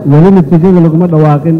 weli natiijada laguma dhawaaqin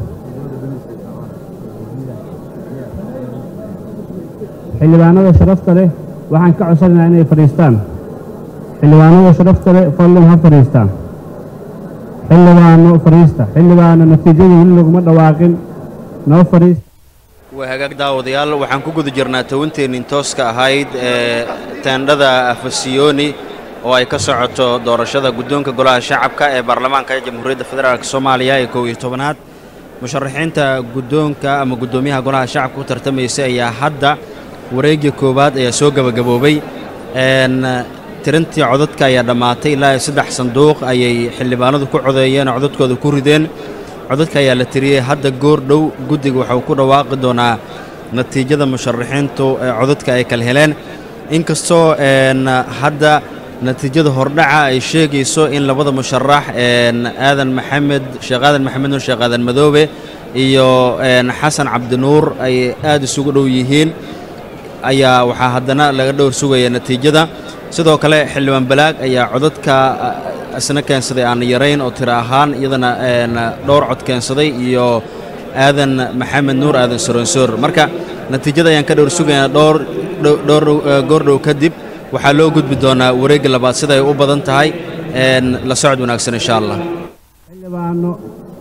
xildhibaanada sharafta leh waxaan ka codsanaynaa inay fadhiistaan xildhibaanada sharafta leh fadlan ha fadhiistaan xildhibaano fadhiista xildhibaano natiijada weli laguma dhawaaqin noo fadhiista waa hagaag daawadayaal waxaan ku guda jirnaa tawinteennin tooska ahayd ee teendhada afasiyooni oo ay ka socoto doorashada guddoonka golaha shacabka ee baarlamaanka jamhuuriyadda federaalk soomaaliya ee kow iyo tobanaad musharaxiinta guddoonka ama guddoomiyaha golaha shacabka u tartamaysa ayaa hadda wareegii koowaad ayaa soo gebagaboobay tirintii codadka ayaa dhammaatay ilaa iyo saddex sanduuq ayay xildhibaanadu ku codeeyeen oo codadkooda ku rideen codadka ayaa la tiriyey hadda goor dhow guddiga waxuu ku dhawaaqi doonaa natiijada musharaxiintu ee codadka ay kala heleen inkastoo hadda natiijada hordhaca ay sheegayso in labada musharax aadan maxamed sheekh aadan maxamed nuur sheekh aadan madoobe iyo xasan cabdinuur ay aad isugu dhow yihiin ayaa waxaa haddana laga dhowr sugaya natiijada sidoo kale xildhibaan balaag ayaa codadka isna keensaday aan yarayn oo tiro ahaan iyadana dhowr cod keensaday iyo aadan maxamed nuur aadan soronsoor marka natiijada ayaan ka dhowr sugaynaa dhowr dhowr goordhow kadib waxaa loo gudbi doonaa wareegga labaad sida ay u badan tahay la socod wanaagsan insha allah xildhibaano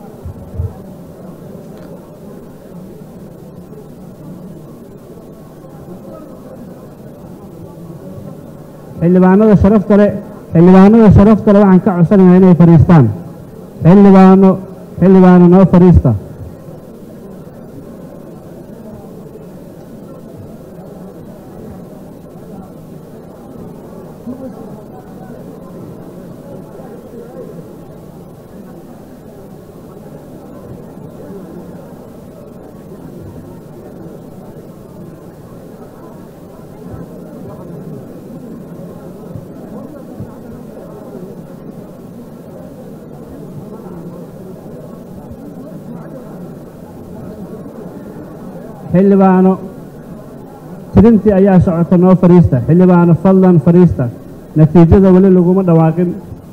xildhibaanada sharafta leh xildhibaanada sharafta leh waxaan ka codsanaynaa inay fadhiistaan xildhibaano xildhibaano noo fadhiista xildhibaano tirintii ayaa socota noo fadhiista xildhibaano fadlan fadhiista natiijada weli laguma dhawaaqin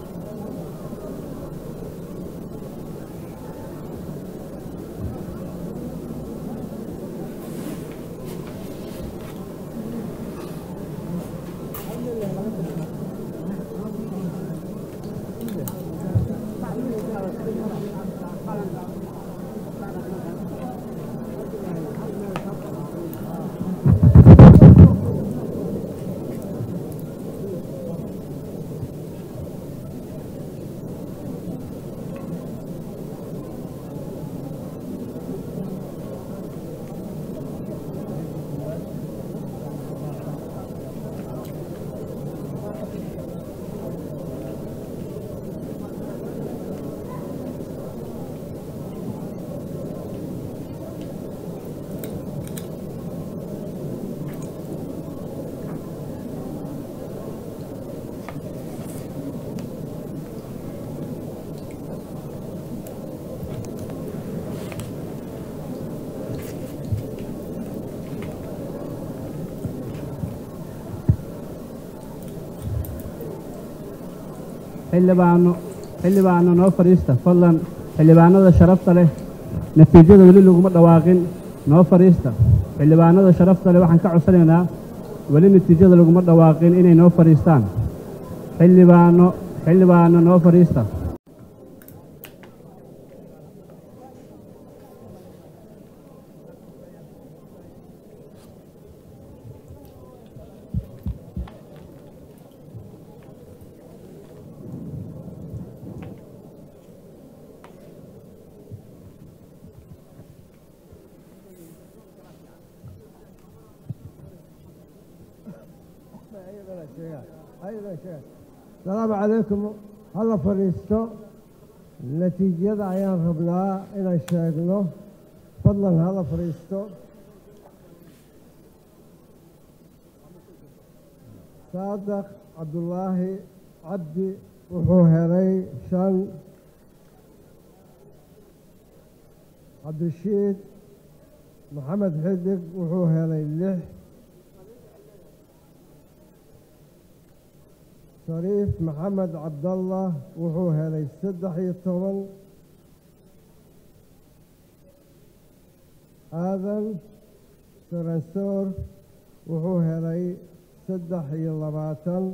xildhibaano xildhibaano noo fadhiista fadlan xildhibaanada sharafta leh natiijada weli laguma dhawaaqin noo fadhiista xildhibaanada sharafta leh waxaan ka codsanaynaa weli natiijada laguma dhawaaqin inay noo fadhiistaan xildhibaano xildhibaano noo fadhiista asalaamu calaykum hala fadhiisto natiijada ayaan rabnaa inaan sheegno fadlan hala fadhiisto saadaq cabdulaahi cabdi wuxuu helay shan cabdishiid maxamed xidig wuxuu helay lix shariif maxamed cabdallah wuxuu helay saddex iyo toban aadan saransoor wuxuu helay saddex iyo labaatan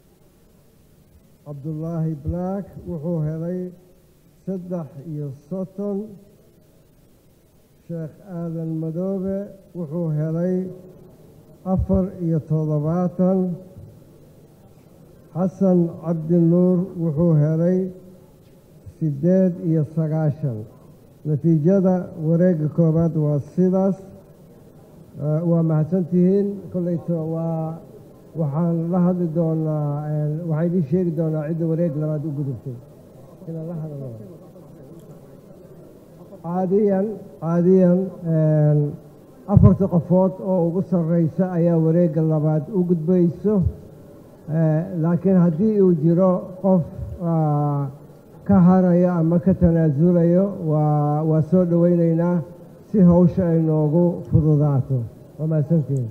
cabdulaahi black wuxuu helay saddex iyo soddon sheekh aadan madoobe wuxuu helay afar iyo toddobaatan xasan cabdinuur wuxuu helay siddeed iyo sagaashan natiijada wareegga koowaad waa sidaas waa mahadsantihiin kolleyto waa waxaan la hadli doonaa waxaan idiin sheegi doonaa cidda wareeg labaad u gudubtay inaan la hadlo caadiyan caadiyan afarta qofood oo ugu sarreysa ayaa wareegga labaad u gudbayso laakiin haddii uu jiro qof ka harayo ama ka tanaasulayo waa waa soo dhoweyneynaa si hawsha ay noogu fududaato waa mahadsantihiin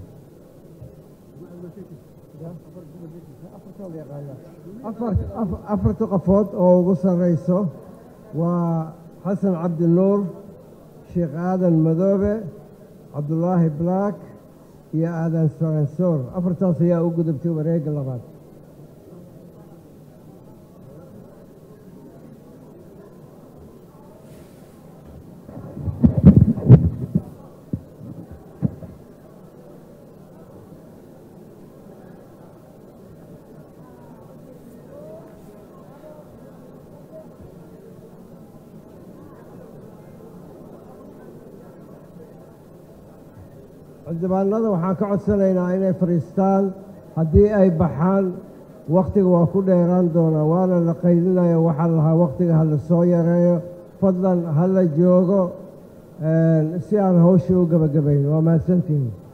afarta qofood oo ugu sarreyso waa xasan cabdinuur sheekh aadan madoobe cabdulaahi black iyo aadan saransoor afartaas ayaa u gudubtay wareegga labaad xildhibaanada waxaan ka codsanaynaa inay fadhiistaan haddii ay baxaan wakhtiga waa ku dheeraan doonaa waana la qaydinaya waxaa lahaa wakhtiga ha la soo yareeyo fadlan ha la joogo si aan hawsha u gebagabayn waa mahadsantihin